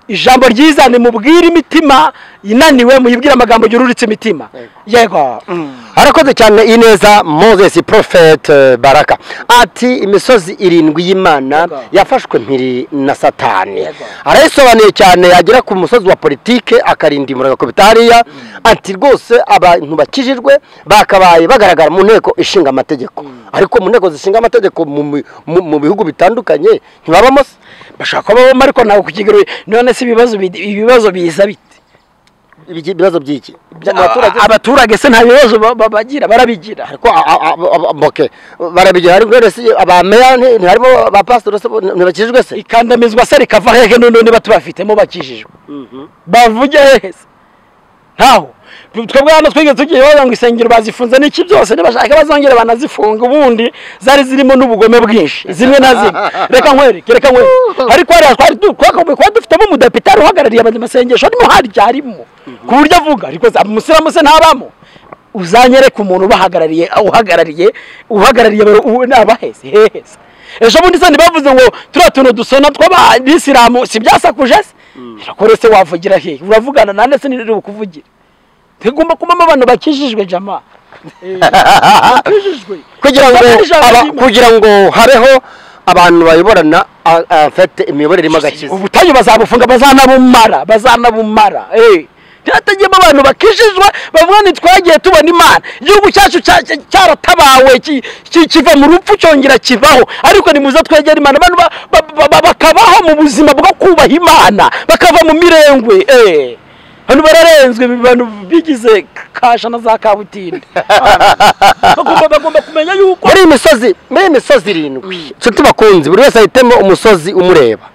C: ijambo ryiza nimubwire imitima inaniwe muyibwire amagambo yururitse imitima yego mm.
B: harakoze cyane ineza moses prophet eh, baraka ati imisozi irindwi y'imana yafashwe mpiri na satani
C: Yego.
B: arayisobanuye cyane yagera ku musozi wa politike akarinda imuranga ku bitariya ati rwose abantu bakijijwe bakabaye bagaragara mu nteko ishinga amategeko ariko mu nteko zishinga amategeko mu mi- mu- mu bihugu bitandukanye ntibabamo se
C: bashaka kuba babamo ariko ntabwo ku kigero none se ibibazo bid- ibibazo biza bite
B: Ibiki- ibibazo by'iki mu baturage
C: abaturage abaturage se nta bibazo ba- ba- bagira barabigira
B: ariko a- a- a- a- a- okay. barabigira ariko rero si abameya nti- ntiharimo abapasitoro se bo ntibakijijwe se
C: ikandamizwa se rikava hehe none niba tubafitemo bakijijwe bavuge hehe se ntaho twebwe hano twige tugiye bavuga ngo insengero bazifunze niki byose nibashaka bazongere banazifunga ubundi zari zirimo n'ubugome bwinshi zimwe na zimwe reka nkwereke reka nkwereke ariko hariya twari du- twakagombye kuba dufitemo umudepitari uhagarariye abanyamasengesho arimo harya harimo ku buryo avuga ariko se umusiramu se ntabamo uzanyereke umuntu ubahagarariye uhagarariye uhagarariye abaheze heheze ejo bundi se ntibavuze ngo turiya tuntu dusona tw'abayisilamu si byasakuje se irakore se wavugira hehe uravugana nande se nirere bukuvugire tugomba kubamo abantu bakijijwe jama bakijijwe
B: kugira ngo
C: Bakora ijambo
B: aba-
C: ry'Imana.
B: kugira ngo habeho abantu bayoborana a- a- afite imiyoborere irimo agakiza
C: ubutayu bazabufunga bazanabumara bazanabumara eh. byatagiyemo abantu bakijijwe bavuga ni twagiye tubona imana igihugu cyacu cya- cya- cyaratabawe ki- ki- kiva mu rupfu cyongera kibaho ariko nimuze twegera imana abantu ba- ba- ba- ba- bakabaho mu buzima bwo kubaha imana bakava mu mirengwe eh. hano bararenzwe ibi bantu bigize kasha na za kabutinde bagomba bagomba kumenya yuko
B: muri iyi misozi muri iyi misozi irindwi nshuti bakunzi buri wese ahitemo umusozi umureba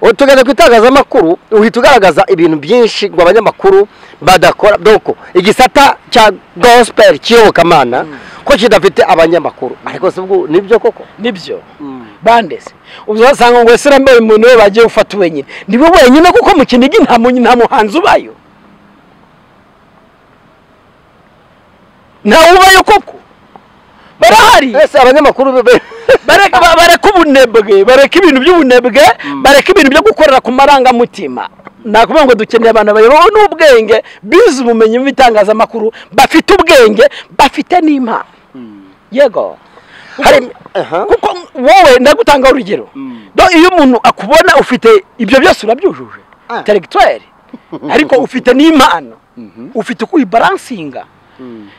B: ubu tugeze ku itangazamakuru uhita ugaragaza ibintu byinshi ngo abanyamakuru badakora doko igisata cya gospel cy'iyobokamana ko kidafite abanyamakuru ariko si ubwo nibyo koko
C: nibyo bandese uzasanga ngo ese rambaye umuntu we bagiye gufata wenyine nibo wenyine kuko mu kinigi nta mu- nta muhanzi ubayo ntawe ubayo koko barahari
B: ese abanyamakuru be- be-
C: bareka ba- bareka ubunebwe bareka ibintu by'ubunebwe bareka ibintu byo gukorera ku marangamutima nakuvuga ngo dukeneye abantu bayobowe n'ubwenge bize ubumenyi mu bitangazamakuru bafite ubwenge bafite n'impano yego hari kuko wowe ndagutanga urugero Do- iyo umuntu akubona ufite ibyo byose urabyujuje intellectuel ariko ufite n'impano ufite uko uyibaransinga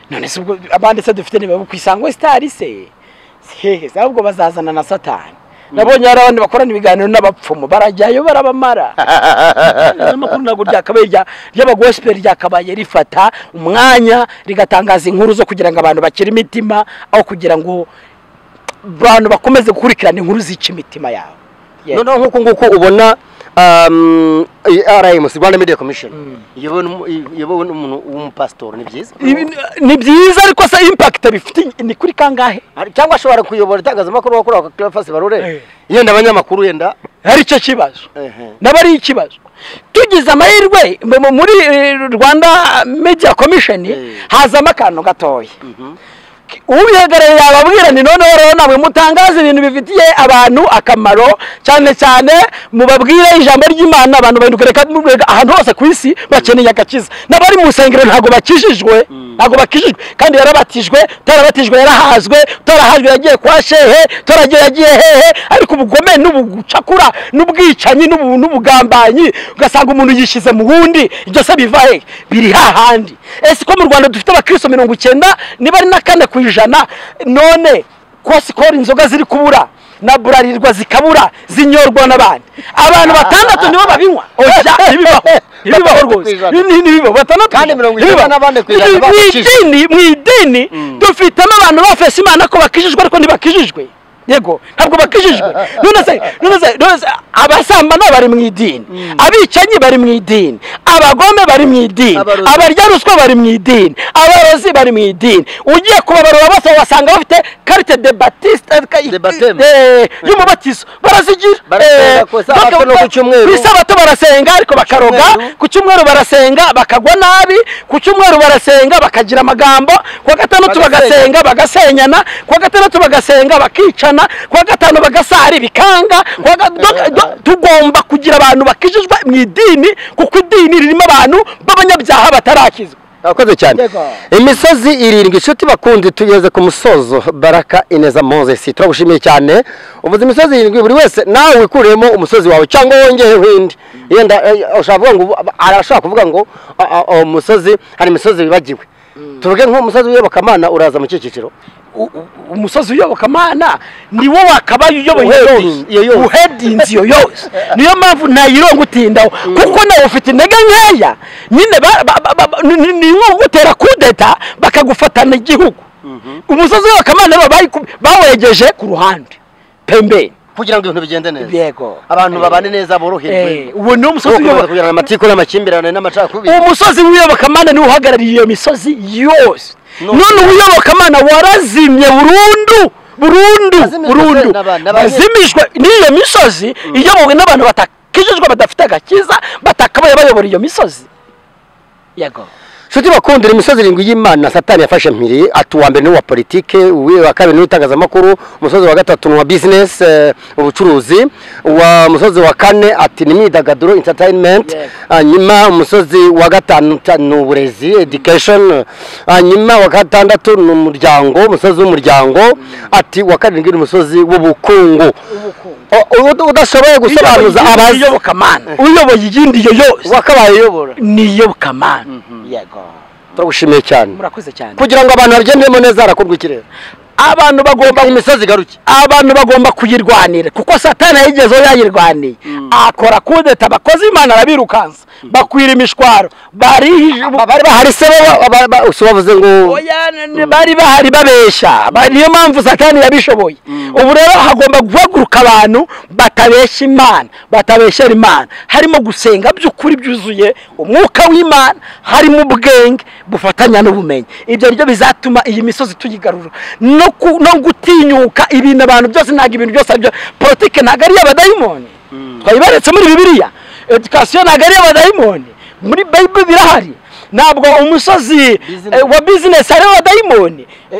C: none se ubwo abandi se dufite niba ku isango sitari se si hehe se ahubwo bazazana na satani nabonye hari abandi bakorana ibiganiro n'abapfumu barajyayo barabamara n'amakuru ntabwo ryakabaye rya- ry'abagosipeli ryakabaye rifata umwanya rigatangaza inkuru zo kugira ngo abantu bakire imitima aho kugira ngo abantu bakomeze gukurikirana inkuru zica imitima yabo Yes.
B: noneho nk'uko nguko ubona um, i- RMC Rwanda Media Commission iyobowe n'umu- i- iyobowe n'umuntu w'umupasitori ni byiza
C: Ibi ni- ni byiza ariko se impakita bifite ni kuri kangahe
B: Hari- cyangwa ashobora kuyobora itangazamakuru wakora kwa Cleophas Barore
C: Eh.
B: yenda abanyamakuru yenda
C: hari icyo kibazo
B: Ehe.
C: naba ari ikibazo tugize amahirwe mu- mu- muri eh, rwanda media commission hazamo akantu gatoya ubihagarariye yababwira ni noneho rero namwe mutangaze ibintu bifitiye abantu akamaro cyane cyane mubabwire ijambo ry'imana abantu bahinduka reka murega ahantu hose ku isi bakeneye agakiza n'abari mu nsengero ntabwo bakijijwe ntabwo bakijijwe kandi yarabatijwe utarabatijwe yarahazwe utarahajwe yagiye kwa shehe utaragiye yagiye hehe ariko ubugome n'ubucakura n'ubwicanyi n'ubu- n'ubugambanyi ugasanga umuntu yishyize mu wundi ibyo se biva hehe biri hahandi ese ko mu rwanda dufite abakristo mirongo icyenda niba ari na kane ku ijana none ko sikoro inzoga ziri kubura na burarirwa zikabura zinyorwa n'abandi abantu batandatu nibo babinywa oya ntibibaho ntibibaho rwose Ni- ntibibaho batandatu
D: Kandi mirongo icyenda
C: ntibibaho.
D: n'abane ku ijana
C: Ni- mu
D: bakijijwe.
C: idini mu idini dufitemo abantu bafese imana ko bakijijwe ariko ntibakijijwe yego ntabwo bakijijwe none se none se none se abasambana bari mu idini abicanyi bari mu idini abagome bari mu idini
D: Abarozi.
C: abarya ruswa bari mu idini abarozi bari mu idini ugiye kubabarura bose wasanga bafite karite de batiste
D: De baptême.
C: y'umubatizo barazigira
D: Barasenga
C: Eh,
D: ku Isabato
C: baka-
D: no ku Cyumweru.
C: ku isabato barasenga ariko bakaroga
D: Cyumweru.
C: ku cyumweru barasenga bakagwa nabi ku cyumweru barasenga bakagira amagambo ku wa gatandatu
D: Bagasenga.
C: bagasenga bagasenyana ku wa gatandatu bagasenga bakicana ku wa gatanu bagasari bikanga ku wa ga- do- do- tugomba kugira abantu bakijijwe mu idini kuko idini ririmo abantu b'abanyabyaha batarakizwa
B: Urakoze cyane
D: Yego.
B: imisozi irindwi inshuti bakundi tugeze ku musozo baraka ineza mozesi turagushimiye cyane uvuze imisozi irindwi buri wese nawe wikuremo umusozi wawe cyangwa wongeyeho indi yenda eh, ushobora kuvuga ngo ubu- arashobora kuvuga ngo ah, ah, uwo musozi hari imisozi wibagiwe tuvuge nk'umusozi w'iyobokamana uraza mu cyiciro
C: u- u- umusozi uyobokamana ni wo wakabaye uyoboye
B: Uhedin- iyo
C: yose
B: yose.
C: uhedinzi iyo yose niyo mpamvu ntayironga utindaho kuko nawe ufite intege nkeya nyine ba- ba- ba- ba- ni- ni- ni nko gutera kudeta bakagufatana igihugu umusozi w'iyobokamana bo bayiku- bawegeje ku ruhande pembeni
B: kugira ngo ibintu bigende neza
C: Yego.
B: abantu
C: Eh.
B: babane neza boroherwe
C: Eh, uwo ni
B: Bo
C: umusozi
B: gukomeza
C: uyobokamana
B: kugirana amatiku n'amakimbirane n'amacakubiri
C: umusozi w'iyobokamana niwo uhagarariye iyo misozi yose none uwiyobokamana warazimye burundu burundu
D: Azimijwe
C: burundu
D: n'aba- n'aba-
C: bazimijwe n'iyo misozi iyobowe n'abantu batakijijwe badafite agakiza batakabaye bayobora iyo misozi yego
B: Shuti bakundira imisozi irindwi y'Imana Satani yafashe mpiri atuwa mbere n'uwa politike, uwe wa kabiri n'itangazamakuru, umusozi wa gatatu n'uwa business eh, ubucuruzi, uwa umusozi wa kane ati ni imyidagaduro entertainment,
C: Yego.
B: hanyuma umusozi wa gatanu ta- ni uburezi education, hanyuma wa gatandatu ni umuryango, umusozi w'umuryango, ati wa karindwi ni umusozi w'ubukungu. O- u- Udashoboye gusobanuza
C: Iyoboye
B: abazi
C: iyobokamana uyoboye iyindi iyo yose
B: wakabaye uyobora.
C: ni iyobokamana yego
B: Turagushimiye cyane.
C: murakoze cyane
B: Kugira ngo abantu babyememo neza harakorwa ikirere.
C: abantu bagomba
B: imisozi igaruke
C: abantu bagomba kuyirwanira kuko satani yayigezeho yayirwaniye akora kudeta abakozi imana arabirukansa bakwira imishwaro bari
B: bari bahari se bo- ba- ba- si bavuze ngo
C: Oya, n- n- bari bahari babeshya Ba- niyo mpamvu satani yabishoboye ubu rero hagomba guhaguruka abantu batabeshya imana batabeshyera imana harimo gusenga by'ukuri byuzuye umwuka w'imana harimo ubwenge bufatanya n'ubumenyi ibyo ni byo bizatuma iyi misozi tuyigarura no, ku- no gutinyuka ibintu abantu byose ntabwo ibintu byose aribyo politike ntabwo ari iy'abadayimoni twayiberetse muri bibiliya edikasiyo ntabwo ari iy'abadayimoni muri bayibuli birahari ntabwo umusozi eh, wa bizinesi ariho abadayimoni Eh,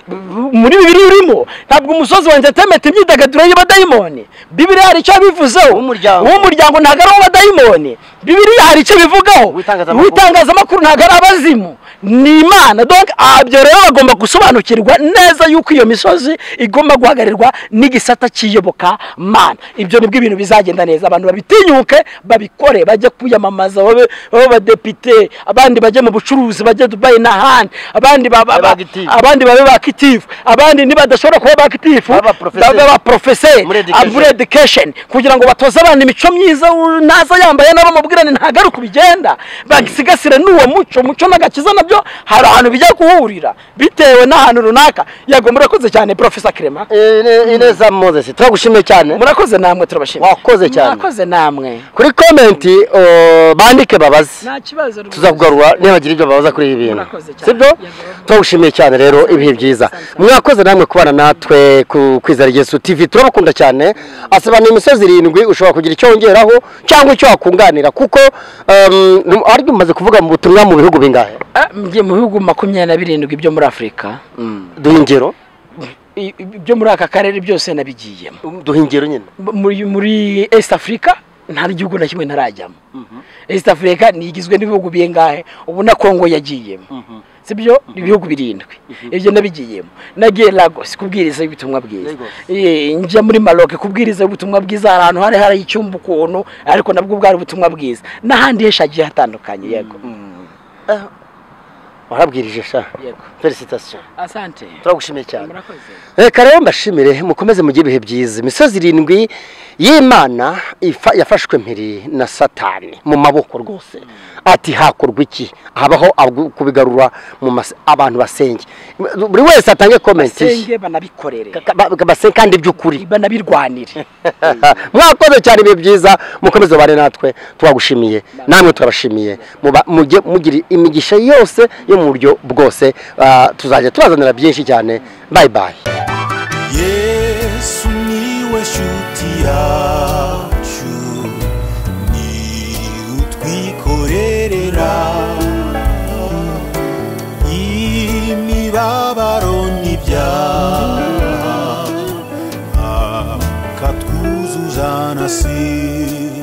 C: muri bibiri urimo ntabwo umusozi wa entertainment imyidagaduro y'abadayimoni bibiri hari icyo bivuzeho
D: Uw'umuryango.
C: uw'umuryango ntabwo ari uw'abadayimoni bibiri hari icyo bivugaho
D: Uw'itangazamakuru.
C: uw'itangazamakuru ntabwo ari abazimu ni imana donc ah, ibyo rero bagomba gusobanukirwa neza yuko iyo misozi igomba guhagarirwa n'igisata cyiyoboka mana ibyo nibwo ibintu bizagenda neza abantu babitinyuke babikore bajye kwiyamamaza babe babe abadepite abandi bajye mu bucuruzi bajye dubayi n'ahandi abandi ba- ba- ba-
D: Active.
C: abandi babe bakitifu abandi nibadashobora kuba bakitifu
D: Babe abaprofesseur.
C: babe abaprofeseri
D: Muri education.
C: muri education kugira ngo batoze abantu imico myiza u- naza yambaye nabo mubwirane ntabwo ari uko bigenda basigasire n'uwo muco umuco n'agakiza nabyo hari ahantu bijya guhurira bitewe n'ahantu runaka yego murakoze cyane profesa kirema
B: Ine- ineza mozesi turagushimiye cyane
C: murakoze namwe turabashimira
B: wakoze cyane
C: murakoze namwe
B: kuri komenti uh, bandike babaze
C: nta kibazo rwose.
B: tuzakugarura nibagira ibyo babaza kuri ibi bintu
C: Murakoze cyane.
B: sibyo
C: Yego.
B: turagushimiye cyane rero ibihe byiza mwakoze namwe kubana natwe ku kwizera yesu tv turabakunda cyane asobanura imisozi irindwi ushobora kugira icyo wongeraho cyangwa icyo wakunganira kuko um, num- ari umaze kuvuga mu butumwa mu bihugu bingahe
C: Ah, mgiye mu bihugu makumyabiri na birindwi byo muri afurika
B: duhe ingero
C: I- i- byo muri aka karere byose nabigiyemo
B: duhe ingero nyine
C: muri muri east africa nta gihugu na kimwe ntarajyamo east africa ntigizwe n'ibihugu bingahe ubu na congo yagiyemo sibyo ni ibihugu birindwi ibyo nabigiyemo nagiye lagos kubwiriza ubutumwa bwiza
D: Lagos.
C: Eh, njya muri maroc kubwiriza ubutumwa bwiza hari ahantu hari hari icyumba ukuntu ariko nabwo bwari ubutumwa bwiza n'ahandi henshi hagiye hatandukanye yego Mm.
B: warabwirije sha
C: yego
B: felicitasiyo
C: asante
B: turagushimiye cyane
C: murakoze
B: reka rero mbashimire mukomeze mugire ibihe byiza imisozi irindwi y'imana ifa- yafashwe mpiri na satani mu maboko rwose ati hakorwa iki habaho agu- kubigarura mu mas- abantu basenge buri wese atange komenti ye
C: basenge banabikorere
B: Ka- ka- ba- basenge kandi by'ukuri
C: banabirwanire
B: mwakoze cyane ibihe byiza mukomeze ubane natwe twagushimiye namwe turabashimiye Muba- mujye mugira imigisha yose yo mu buryo bwose Ah, tuzajya tubazanira byinshi cyane bayi bayi
A: yesu niwe shuti yacu ni utwikorerera imibabaro n'ibyaha akatwuzuza na sida